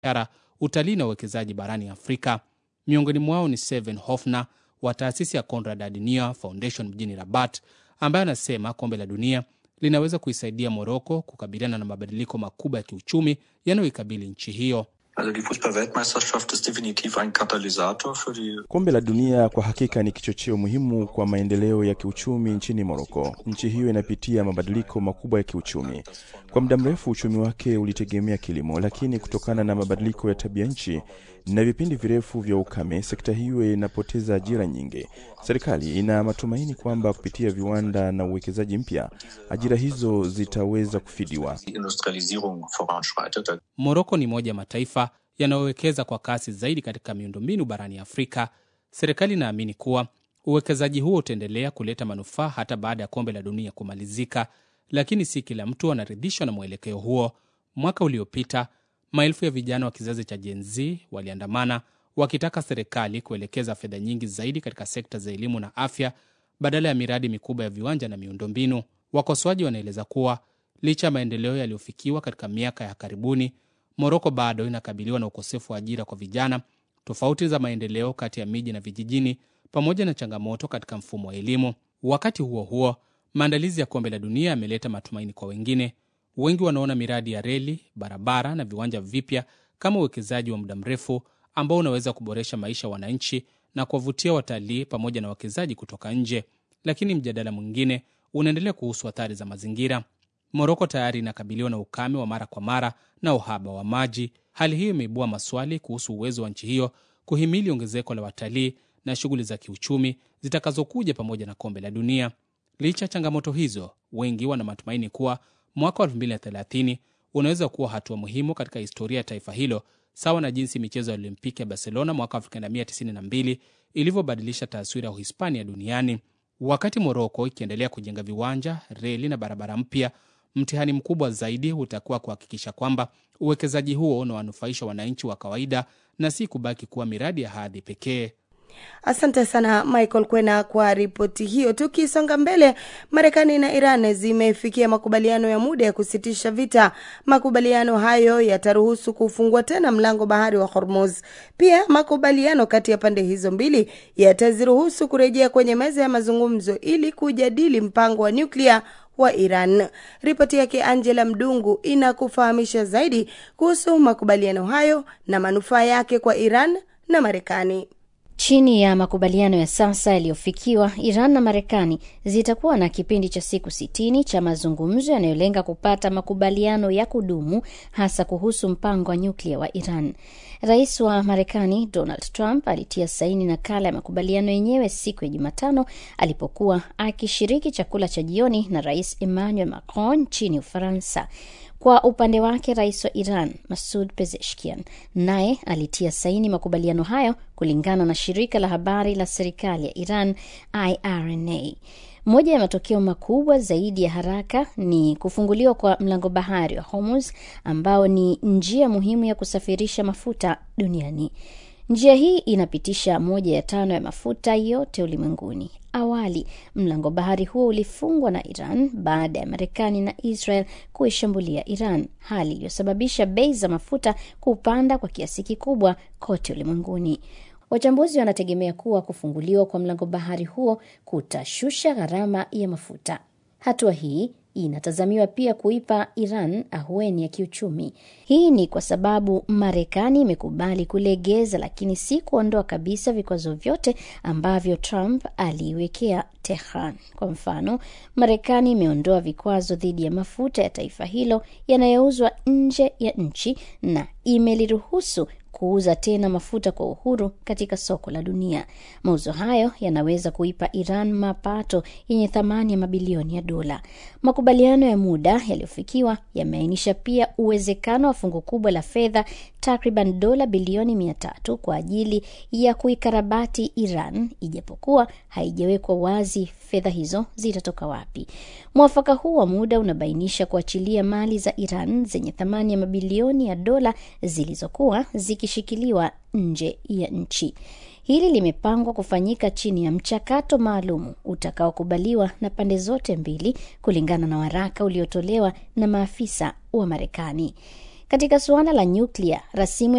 biashara, utalii na uwekezaji barani Afrika. Miongoni mwao ni Seven Hofner wa taasisi ya Konrad Adenauer Foundation mjini Rabat, ambaye anasema kombe la dunia linaweza kuisaidia Moroko kukabiliana na mabadiliko makubwa ya kiuchumi yanayoikabili nchi hiyo. Also die Fußball-Weltmeisterschaft ist definitiv ein Katalysator für die Kombe la dunia kwa hakika ni kichocheo muhimu kwa maendeleo ya kiuchumi nchini Moroko. Nchi hiyo inapitia mabadiliko makubwa ya kiuchumi. Kwa muda mrefu uchumi wake ulitegemea kilimo, lakini kutokana na mabadiliko ya tabia nchi na vipindi virefu vya ukame, sekta hiyo inapoteza ajira nyingi. Serikali ina matumaini kwamba kupitia viwanda na uwekezaji mpya, ajira hizo zitaweza kufidiwa. die Industrialisierung voranschreitet. Moroko ni moja ya mataifa yanayowekeza kwa kasi zaidi katika miundombinu barani Afrika. Serikali inaamini kuwa uwekezaji huo utaendelea kuleta manufaa hata baada ya kombe la dunia kumalizika, lakini si kila mtu anaridhishwa na mwelekeo huo. Mwaka uliopita maelfu ya vijana wa kizazi cha Gen Z waliandamana wakitaka serikali kuelekeza fedha nyingi zaidi katika sekta za elimu na afya badala ya miradi mikubwa ya viwanja na miundombinu. Wakosoaji wanaeleza kuwa licha ya maendeleo yaliyofikiwa katika miaka ya karibuni, Moroko bado inakabiliwa na ukosefu wa ajira kwa vijana, tofauti za maendeleo kati ya miji na vijijini, pamoja na changamoto katika mfumo wa elimu. Wakati huo huo, maandalizi ya kombe la dunia yameleta matumaini kwa wengine. Wengi wanaona miradi ya reli, barabara na viwanja vipya kama uwekezaji wa muda mrefu ambao unaweza kuboresha maisha ya wananchi na kuwavutia watalii pamoja na wawekezaji kutoka nje. Lakini mjadala mwingine unaendelea kuhusu athari za mazingira. Moroko tayari inakabiliwa na ukame wa mara kwa mara na uhaba wa maji. Hali hiyo imeibua maswali kuhusu uwezo wa nchi hiyo kuhimili ongezeko la watalii na shughuli za kiuchumi zitakazokuja pamoja na kombe la dunia. Licha ya changamoto hizo, wengi wana matumaini kuwa mwaka wa 2030 unaweza kuwa hatua muhimu katika historia ya taifa hilo, sawa na jinsi michezo ya Olimpiki ya Barcelona mwaka 1992 ilivyobadilisha taswira ya Uhispania duniani. Wakati Moroko ikiendelea kujenga viwanja, reli na barabara mpya, mtihani mkubwa zaidi utakuwa kuhakikisha kwamba uwekezaji huo unawanufaisha wananchi wa kawaida na si kubaki kuwa miradi ya hadhi pekee. Asante sana Michael Kwena kwa ripoti hiyo. Tukisonga mbele, Marekani na Iran zimefikia makubaliano ya muda ya kusitisha vita. Makubaliano hayo yataruhusu kufungua tena mlango bahari wa Hormuz. Pia makubaliano kati ya pande hizo mbili yataziruhusu kurejea kwenye meza ya mazungumzo ili kujadili mpango wa nyuklia wa Iran. Ripoti yake Angela Mdungu inakufahamisha zaidi kuhusu makubaliano hayo na manufaa yake kwa Iran na Marekani. Chini ya makubaliano ya sasa yaliyofikiwa, Iran na Marekani zitakuwa na kipindi cha siku sitini cha mazungumzo yanayolenga kupata makubaliano ya kudumu, hasa kuhusu mpango wa nyuklia wa Iran. Rais wa Marekani Donald Trump alitia saini nakala ya makubaliano yenyewe siku ya Jumatano alipokuwa akishiriki chakula cha jioni na Rais Emmanuel Macron nchini Ufaransa. Kwa upande wake rais wa Iran Masud Pezeshkian naye alitia saini makubaliano hayo kulingana na shirika la habari la serikali ya Iran IRNA. Moja ya matokeo makubwa zaidi ya haraka ni kufunguliwa kwa mlango bahari wa Hormuz ambao ni njia muhimu ya kusafirisha mafuta duniani. Njia hii inapitisha moja ya tano ya mafuta yote ulimwenguni. Awali mlango bahari huo ulifungwa na Iran baada ya Marekani na Israel kuishambulia Iran, hali iliyosababisha bei za mafuta kupanda kwa kiasi kikubwa kote ulimwenguni. Wachambuzi wanategemea kuwa kufunguliwa kwa mlango bahari huo kutashusha gharama ya mafuta. Hatua hii inatazamiwa pia kuipa Iran ahueni ya kiuchumi. Hii ni kwa sababu Marekani imekubali kulegeza, lakini si kuondoa kabisa vikwazo vyote ambavyo Trump aliiwekea Tehran. Kwa mfano, Marekani imeondoa vikwazo dhidi ya mafuta ya taifa hilo yanayouzwa nje ya nchi na imeliruhusu kuuza tena mafuta kwa uhuru katika soko la dunia. Mauzo hayo yanaweza kuipa Iran mapato yenye thamani ya mabilioni ya dola. Makubaliano ya muda yaliyofikiwa yameainisha pia uwezekano wa fungu kubwa la fedha takriban dola bilioni mia tatu kwa ajili ya kuikarabati Iran, ijapokuwa haijawekwa wazi fedha hizo zitatoka wapi. Mwafaka huu wa muda unabainisha kuachilia mali za Iran zenye thamani ya mabilioni ya dola zilizokuwa zikishikiliwa nje ya nchi. Hili limepangwa kufanyika chini ya mchakato maalum utakaokubaliwa na pande zote mbili, kulingana na waraka uliotolewa na maafisa wa Marekani. Katika suala la nyuklia, rasimu